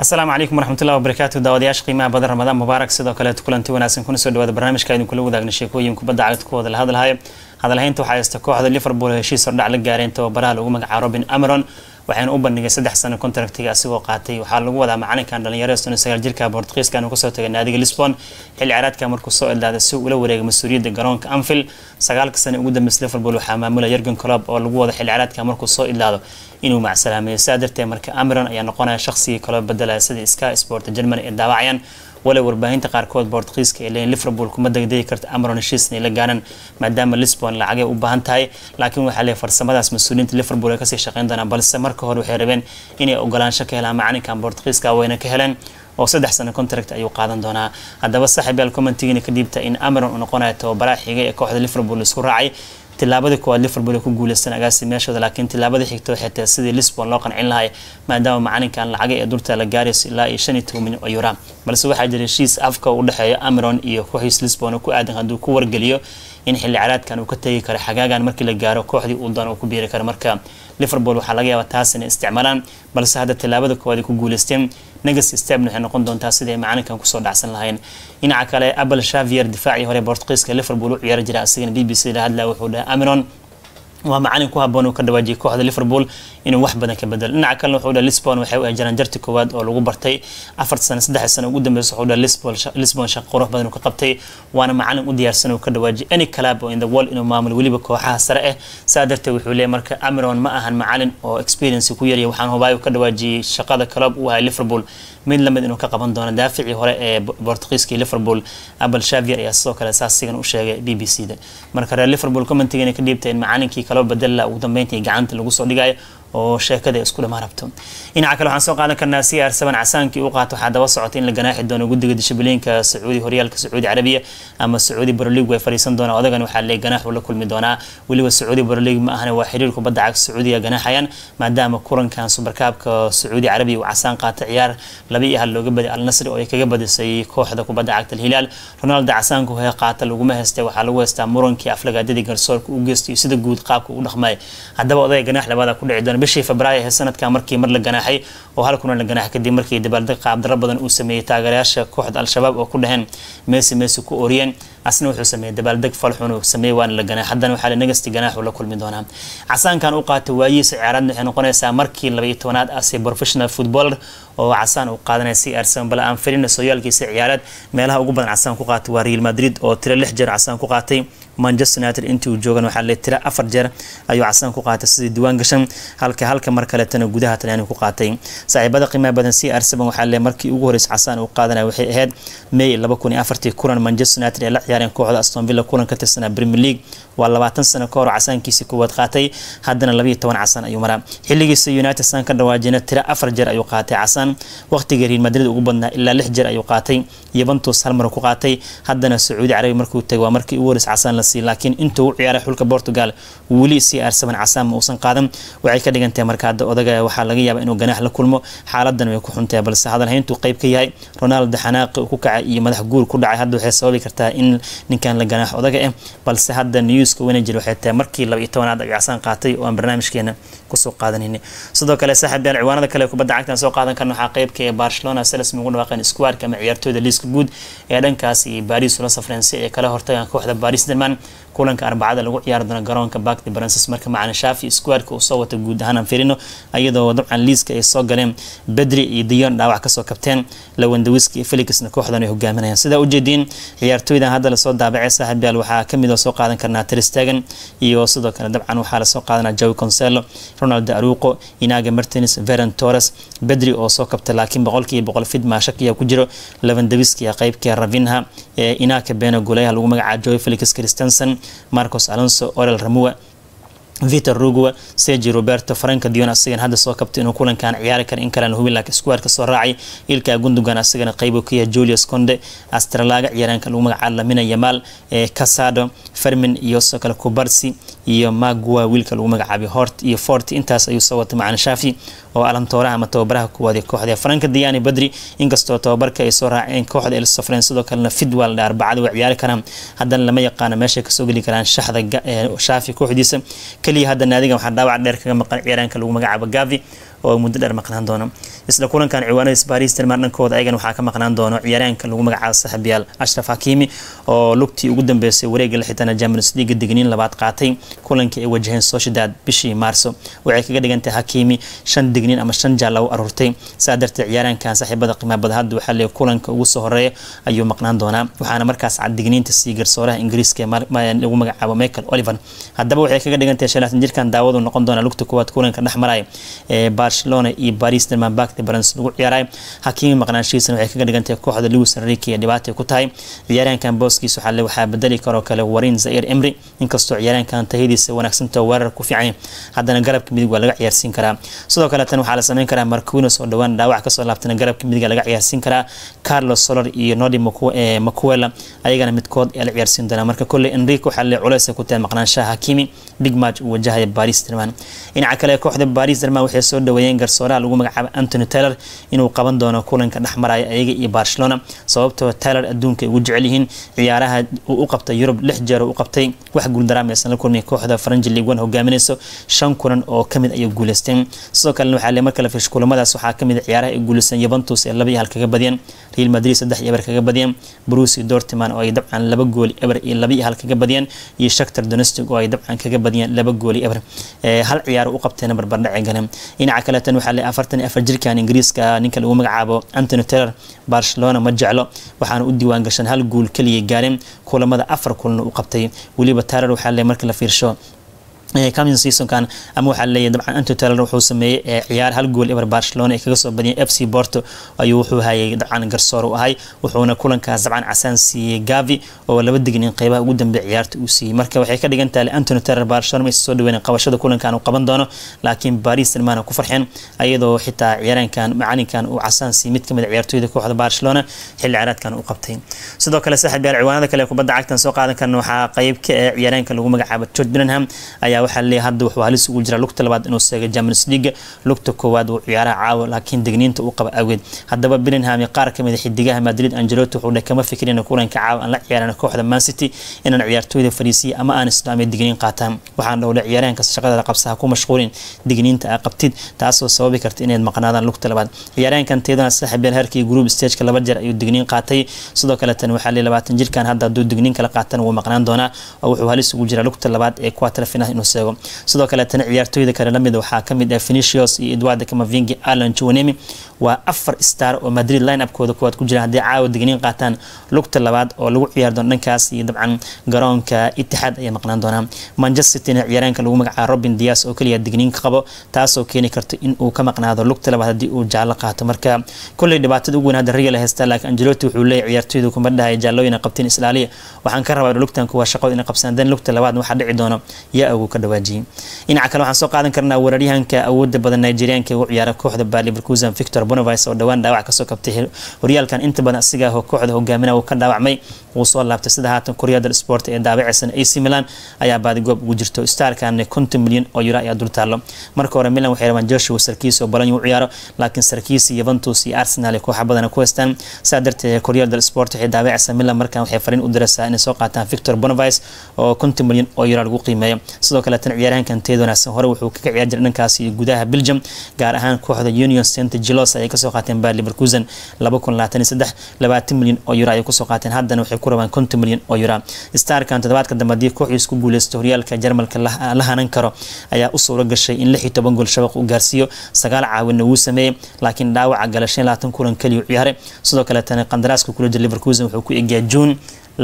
asalaamu calaykum waraxmatullahi wabarakaatu daawadayaasha qiimaha badan ramadaan mubaarak sidoo kaleeto kulanti wanaagsan kuna soo dhawaada barnaamijka idin kula wadaagna sheekooyin kubadda cagta kuwada la hadlahayo hadalhaynta waxaa haysta kooxda liverpool heshiis hordhac la gaareen tababaraha lagu magacaabo robin ameron waxayna u bandhigay saddex sano kontraktiga asigoo qaatay waxaa lagu wadaa macalinkan dhalinyaro sano sagaal jirka bortugiiska uu kasoo tagay naadiga lisbon xilli ciyaareedka markuu soo ilaaday si uu ula wareegay mas-uuliyadda garoonka anfield sagaalka sano ugu dambeysa liverpool waxaa maamula yergen colob oo lagu wada xilli ciyaareedka markuu soo ilaado inuu macsalaameeyo sidaa darteed marka ameron ayaa noqonaya shaqsigii kaloo bedelaya sidii sky sport germany ee daawacayaan walow warbaahinta qaarkood bortugiiska ee leeyiin liverpool kuma degdegi karta ameron heshiis inay la gaaraan maadaama lisbon lacagay u baahan tahay laakiin waxaa leeyahay farsamadaas mas-uuliyiinta liverpool ay kasii shaqeyn doonaan balse marka hore waxay rabeen inay ogolaansho ka helaan macalinkan bortugiiska wayna ka heleen oo saddex sano contract ayuu qaadan doonaa haddaba saaxiib yaal commentigiina ka dhiibta in ameron uu noqonayo tababaraha xigay ee kooxda liverpool isku raacay tilaabadii koowaad liverpool ku guuleysan agaasi meeshooda laakiin tilaabadii xigta waxay tahay sidii lisbon loo qancin lahay maadaama macalinkan lacaga ee durta la gaarayso ilaa iyo shan iyo toban milyan oo euro balse waxaa jira heshiis afka u dhexeeya ameron iyo kooxiis lisbon oo ku aadan hadduu ku wargeliyo in xilli caraadkan uu ka tegi karo xagaagan markii la gaaro kooxdii uu doon uu ku biiri karo marka liverpool waxaa laga yaabaa taas inay isticmaalaan balse hadda tilaabada koowaad ay ku guuleysteen negas stebn waxay noqon doontaa sidii ay macalinkan kusoo dhacsan lahayn dhinaca kale abel shavier difaacii hore bortugiiska liverpool u ciyaari jira asigana b b c la hadlaya wuxuu dhahay ameron waa macalin ku haboon uu ka dhawaajiyay kooxda liverpool inuu wax badan ka bedelo dhinaca kalena wuxuu dhahay lisbon waxay u eejaraan jarti koowaad oo lagu bartay afar sano saddex sano ugu dambeysa wuxuu dhahay lisbon lisbon shaqo qurux badan uu ka qabtay waana macalin u diyaarsan uu ka dhawaajiyay any club oo in the world inuu maamulo weliba kooxaha sare ah saa darteed wuxuu leeyahay marka ameron ma ahan macalin oo experience ku yaryahay waxaan hubaayo ka dhawaajiyay shaqada club uu ahay liverpool mid lamid inuu ka qaban doono daaficii hore ee bortugiiska liverpool abel shavier ayaa sidoo kale saas sigan u sheegay b b c da marka reer liverpool commentigeena ka dhiibtay in macalinkii kaloo bedella ugu dambeyntii gacanta lagu soo dhigayo oo sheekada isku dhamaan rabto dhinaca kale waxaan soo qaadan karnaa c r seven casaankii uu qaato waxaa daba socotay in la ganaaxi doono guddiga dishibiliinka sacuudi horyaalka sacuudi carabiya ama sacuudi baroliig way fadhiisan doonaa odagan waxaa leey ganaax uu la kulmi doonaa weliba sacuudi baroliig ma ahana waa xiriir kubadda cagta sacuudiga ganaaxayaan maadaama kulankan subarkaabka sacuudi carabiya uu casaan qaatay ciyaar laba iyo hal looga baday al nasri oo ay kaga badisay kooxda kubadda cagta alhilaal ronaldo casaanku hee qaata laguma heystay waxaa lagu heystaa murankii aflagaadadii garsoorka u geystay sida guud qaabka u dhaqmay haddaba odayga ganaax labaada ku dhici doona bishii febraayo ee sanadkan markii mar la ganaaxay oo hal kuna la ganaaxay kadib markii dabaaldeg qaabdaro badan uu sameeyey taageerayaasha kooxda al-shabaab oo ku dhaheen meesi meesi ku oriyeen asna wuxuu sameeyey dabaaldeg falxun uu sameeyey waana la ganaax haddana waxaa la negasti ganaax uu la kulmi doonaa casaankan u qaatay waayihiisa ciyaaraadna waxay noqonaysaa markii laba iyo tobanaad ase professional footballer oo casaan uu qaadanaya c r seven bale aan filina sooyaalkiisa ciyaareed meelaha ugu badan casaan ku qaatay waa real madrid oo tiro lix jeer casaan ku qaatay manchester united intii uu joogan waxaa le tiro afar jeer ayuu casaan ku qaatay sidii diiwaan gashan halka halka mar kaletana gudaha talyaani ku qaatay saaxiibada qiimaha badan c r seven waxaa le markii ugu horeysa casaan uu qaadanaya waxay ahayd may laba kun iyo afartii kulan manchester united ee la ciyaareen kooxda aston villa kulan ka tirsanaa premier league waa labaatan sano ka hor casaankiisii koowaad qaatay haddana labayo toban casaan ayuu maraa xilligiisa united san ka dhawaajina tiro afar jeer ayuu qaatay casaan waqtiga real madrid ugu badnaa ilaa lix jeer ayuu qaatay yuventus hal mar ku qaatay haddana sacuudi carabi markuu tagay waa markii ugu horeysa casaan la siiyay laakiin intuu u ciyaaray xulka portugal weli c r seven casaan ma uusan qaadan waxay ka dhigantahay marka hadda odaga waxaa laga yaabaa inuu ganaax la kulmo xaaladan way ku xuntahay balse hadalhayntuu qayb ka yahay ronaldo xanaaqi ku kacay iyo madax guur ku dhacay hadda waxay sababi kartaa in ninkan la ganaax odaga ah balse hadda newska wanager waxay tahay markii laba iyo tobanaad ay casaan qaatay oo aan barnaamijkeena kusoo qaadanayna sidoo kale saaxiib yaal ciwaanada kale kubadda cagtan soo qaadan karna waxaa qaybka ee barcelona seles ugu dhawaaqeen squadka ama ciyaartooyda liiska guud ee dhankaas iyo baris ula safreen si ay kala hortagaan kooxda baris derman kulanka arbacada lagu ciyaari doono garoonka bakdi baransis marka macalin shaafi squadka uu soo wata guud ahaan aan firino iyadoo dabcan liiska ay soo galeen bedri iyo diyon dhaawac kasoo kabteen lawandawiski iyo felixna kooxdan ay hogaaminayaan sidaa ujeediin ciyaartooydan hadda lasoo daabacay saaxiib yaal waxaa kamid oo soo qaadan karnaa tristagan iyo sidoo kale dabcan waxaa lasoo qaadanaa jawi conselo ronaldo aruqo inaga martins veron torres bedri oo soo kabtay laakiin boqolkiiba boqol fid maashakiya ku jiro lavandawiski qaybkii ravinha ee inaka beno goleyaha lagu magacaabo joy felix christensen marcos alonso orel ramua vitor rugua sergi roberto franka dion asigan hadda soo kabtay inuu kulankan ciyaari kara in kalena hubin laakiin squadka soo raacay ilka gundogan asagana qayb ka yahay julius conde astralaga ciyaaraanka lagu magacaabo lamina yamal ee casado fermin iyo sidoo kale kubarsi iyo magua wiilka lagu magacaabay hort iyo fort intaas ayuu soo watay macalin shaafi oo alantooraha ama tababaraha kuwaad ee kooxda franka diani badri inkastoo tababarka ay soo raaceen kooxda el safreen sidoo kalena fidwal arbacada way ciyaari karaan haddana lama yaqaano meeshay kasoo geli karaan shaxda shaafi kooxdiisa keliya hadda naadigan waxaa dhaawac dheer kaga maqan ciyaaraanka lagu magacaabo gavi oo muddo dheer maqnaan doono isla kulankan ciwaanadiis baris tilmaan dhankooda ayagan waxaa ka maqnaan doono ciyaaryahanka lagu magacaabo saaxiibyaal ashraf hakimi oo lugtii ugu dambeysay wareega la xitana champions league digniin labaad qaatay kulankii ay wajaheen sociedad bishii maarso waxay kaga dhigantahay hakimi shan digniin ama shan jaal lagu aruurtay saa darteed ciyaaryahankan saaxiibada qiimaha bada hadda waxaa leeyahay kulanka ugu soo horeeya ayuu maqnaan doonaa waxaana markaas cad digniinta sii garsooraha ingiriiska lagu magacaabo michael oliver haddaba waxay kaga dhigantahay shalaatan jirkan daawadu noqon doona lugta koowaad kulanka dhex maraya ee barcelona iyo paris derman back de barans lagu ciyaaray hakimi maqnaanshihiisana waxay kaga dhigantahay kooxda lewis enrique ee dhibaatay ku tahay ciyaaryahankan booskiisa waxaa waxaa bedeli karoo kale warin zair emry inkastoo ciyaaryahankan tahadiisa wanaagsantao weerar ku fiican haddana garabka midig waa laga ciyaarsiin karaa sidoo kale tan waxaa la sameyn karaa marquinos oo dhowaan dhaawac kasoo laabtana garabka midiga laga ciyaarsiin karaa carlos solar iyo nodi macuela ayagana midkood ee la ciyaarsiin doonaa marka kolley enrique waxaa le culeys ku tahay maqnaanshaha hakimi big match uu wajahaya baris derman dhinaca kale kooxda baris derman waxay soo dhaweeyeen garsooraha lagu magacaabo antony taylor inuu qaban doono kulanka dhex maraya ayaga iyo barcelona sababtoo taylor adduunka ay ugu jecel yihiin ciyaaraha uu u qabtay yurub lix jeer u qabtay wax guuldaraamaysan la kulmay kooxda faranji league one hogaaminayso shan kulan oo kamid ayay guuleysteen sidoo kalena waxaa le marka la fish kulamadaas waxaa kamid ciyaaraha ay guuleysteen yuventus ee laba iyo hal kaga badiyeen real madrid saddex iyo eber kaga badiyeen bruce dortman oo ay dabcan laba gooli eber iyo laba iyo hal kaga badiyeen iyo shaktar donestic oo ay dabcan kaga badiyeen laba gooli eber hal ciyaar u qabteen barbardhaci galeen dhinaca kaleetan waxaa le afartan iyo afar jirkan ingiriiska ninka lagu magacaabo antony taylor barcelona ma jeclo waxaana u diiwaan gashan hal guul keliya gaareen kulamada afar kulana u qabtay weliba taylor waxaa le marka la fiirsho coming seasonkan ama waxaa leeyahay dabcan Antonio Taylor wuxuu sameeyay ciyaar hal gool eber Barcelona ay kaga soo badiyeen FC Porto ayuu wuxuu hayay dabcan garsoor u ahay wuxuuna kulankaas dabcan casaan siiyay Gavi oo laba dignin qeybaha ugu dambeeyay ciyaarta uu siiyay marka waxay ka dhigan tahay Antonio Taylor Barcelona ma soo dhaweeyeen qabashada kulankan uu qaban doono laakiin Paris Saint-Germain ku farxeen ayadoo xitaa ciyaaraankan macalinkan uu casaan siiyay mid kamid ciyaartooyda kooxda Barcelona xilli ciyaareedkan uu qabtay sidoo kale saaxiib yaal ciwaanada kale kubadda cagtan soo qaadan karna waxaa qayb ka ah ciyaaraanka lagu magacaabo Jude Bellingham ayaa waxaa leeyahay hadda wuxuu halis ugu jira lugta labaad inuu seego Champions League lugta koowaad uu ciyaaraha caawa laakiin digniinta uu qaba awgeed haddaba Bellingham iyo qaar kamid xidigaha Madrid Ancelotti wuxuu dhahay kama fikirin kulanka caawa aan la ciyaarana kooxda Man City inaan ciyaartooyda fariisiyo ama aan islaamay digniin qaataan waxaan dhowlay ciyaaraanka shaqada qabsaha ku mashquulin digniinta ay qabtid taasoo sababi karta inaad maqnaadaan lugta labaad ciyaaraankan teedana saaxiibyaal harkii group stage-ka laba jeer ayuu digniin qaatay sidoo kale tan waxaa leeyahay 20 jirkan hadda hadduu digniin kala qaatan wuu maqnaan doonaa oo wuxuu halis ugu jira lugta labaad ee quarter final inuu seego sidoo kale tan ciyaartooyda kale lamid waxaa kamid ah Vinicius iyo Eduardo Camavinga Alan Chouameni waa afar star oo Madrid line-up-kooda kuwaad ku jira haddii caawa digniin qaataan lugta labaad oo lagu ciyaar doono dhankaas iyo dabcan garoonka Etihad ayaa maqnaan doonaa Manchester City ciyaaraanka lagu magacaabo Robin Dias oo kaliya digniin ka qabo taasoo keeni karta in uu ka maqnaado lugta labaad haddii uu jaallo qaato marka kulay dhibaatada ugu weyn hadda Real haysta laakiin Ancelotti wuxuu leeyahay ciyaartooydu kuma dhahay jaallooyin qabteen Islaaliya waxaan ka rabaa lugtan kuwa shaqo inay qabsadaan dan lugta labaad waxa dhici doono yaa ugu ka dhawaajiyay dhinaca kale waxaan soo qaadan karnaa weeraryahanka awoodda badan Nigerianka ugu ciyaara kooxda Bayer Leverkusen Victor Boniface oo dhawaan dhaawac kasoo kabtay horyaalkan inta badan asiga ah kooxda hogaaminaya uu ka dhaawacmay uu soo laabtay sida haatan Koryada Sport ee daabacaysan AC Milan ayaa baadi goob ugu jirto starkan 50 milyan oo euro ayaa dul taalo marka hore Milan waxay rabaan Joshua Sarkis oo balan u ciyaaro laakiin Sarkis Juventus iyo Arsenal kooxa badan ku haystaan saa darteed Koryada Sport waxay daabacaysan Milan markan waxay fariin u diraysaa inay soo qaataan Victor Boniface oo 50 milyan oo euro lagu qiimeeyo sidoo kale tan ciyaarahankan teedona hore wuxuu kaga ciyaar jiray dhankaas iyo gudaha Belgium gaar ahaan kooxda Union Saint-Gilloise ay ka soo qaateen Bayer Leverkusen 2023 20 milyan oo euro ay ku soo qaateen haddana waxay ku rabaan 50 milyan oo euro starkan toddobaadka dambe hadii kooxdiis ku guuleysto horyaalka Jarmalka la hanan karo ayaa u suura gashay in 16 gool shabaq uu gaarsiiyo sagaal caawinna uu sameeyay laakiin dhaawaca galashay 20 kulan kaliya u ciyaaray sidoo kale tan qandaraaska kula jira Leverkusen wuxuu ku eegyaa June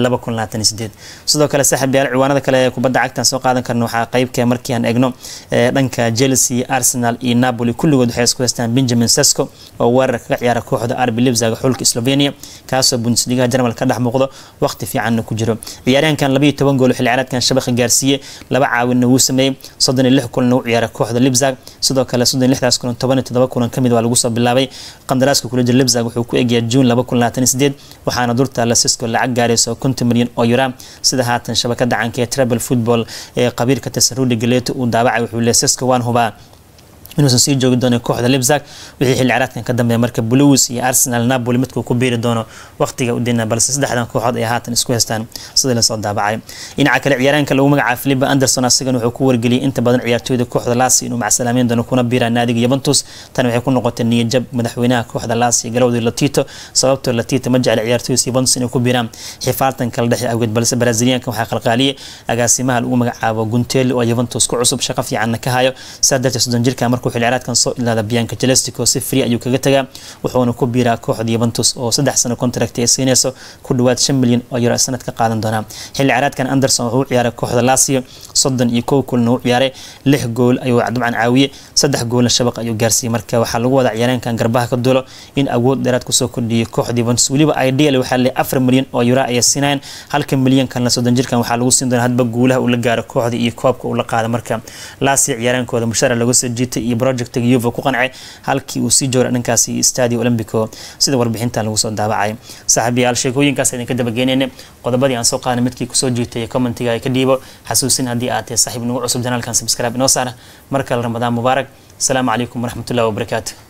sidoo kale saaxiib yaal ciwaanada kale ee kubadda cagtan soo qaadan karna waxaa qeybka markii aan eegno dhanka Chelsea Arsenal iyo Napoli kulligood waxay isku haystaan Benjamin Sesko oo weerar kaga ciyaara kooxda RB Leipzig xulka Slovenia kaasoo Bundesliga Jarmal ka dhex muuqdo waqti fiican ku jiro ciyaaryahankan 12 gool xilli ciyaareedkan shabaqa gaarsiiyay laba caawinna uu sameeyay 36 kulan uu ciyaara kooxda Leipzig sidoo kale 36 kulan 17 kulan kamid waa lagu soo bilaabay qandaraaska kula jira Leipzig wuxuu ku eegyaa June 2028 waxaana durta la Sesko lacag gaarayso 50 milyan oo euro sida haatan shabakada caanka ee Treble Football ee qabiirka tirsan Rudy Galeto uu daabacay wuxuu leeyahay Sesko waan hubaa inuusan sii joogi doonin kooxda libzag wixii xilli ciyaareedkan ka dambeeya marka blues iyo arsenal napoli midkuu ku biiri doono waqtiga u dina balse saddexdan kooxood ay haatan isku haystaan sidii lasoo daabacay dhinaca kale ciyaaraanka lagu magacaabo philipe anderson asigan wuxuu ku wargeliyay inta badan ciyaartooyda kooxda laasi inuu macsalaameyn doono kuna biira naadiga yuventus tan waxay ku noqotay niyajab madaxweynaha kooxda laasi galowdii latito sababtoo latito ma jecla ciyaartooyda yuventus inay ku biiraan xifaaltan kala dhexe awgeed balse brazilianka waxaa qalqaaliyay agaasimaha lagu magacaabo gunteli oo yuventus ku cusub shaqo fiicanna ka hayo saa darteed soddon jirka markuu xilli ciyaareedkan soo ilaada bianca celestico si free ayuu kaga tagaa wuxuuna ku biiraa kooxda yuventus oo saddex sano contract ay siinayso ku dhawaad shan milyan oo euro sanad ka qaadan doonaa xilli ciyaareedkan anderson wuxuu u ciyaaray kooxda lasio soddon iyo kow kulna u ciyaaray lix gool ayuu dabcan caawiyey saddex goolna shabaq ayuu gaarsiiyey marka waxaa lagu wadaa ciyaareenkan garbaha ka dulo in awood dheeraad kusoo kordhiyay kooxda yuventus weliba ideal waxaa leeyahay afar milyan oo euro ayay siinayaan halka milyan kalena soddon jirkan waxaa lagu siin doonaa hadba guulaha uu la gaaro kooxda iyo koobka uu la qaada marka lasio ciyaareenkooda mushara lagu soo jiitay iyo projectiga yuva ku qancay halkii uu sii jooray dhankaasi stadio olympico sida warbixintan lagu soo daabacay saaxiibayaal sheekooyinkaas idinka dabageynayna qodobadii aan soo qaadanay midkii kusoo jiitay commentiga ay ka dhiibo xasuusin haddii aad tahay saaxiib nagu cusub janaalkan subscribe inoo saara mar kale ramadaan mubaarak asalaamu calaykum waraxmatullahi wabarakaatu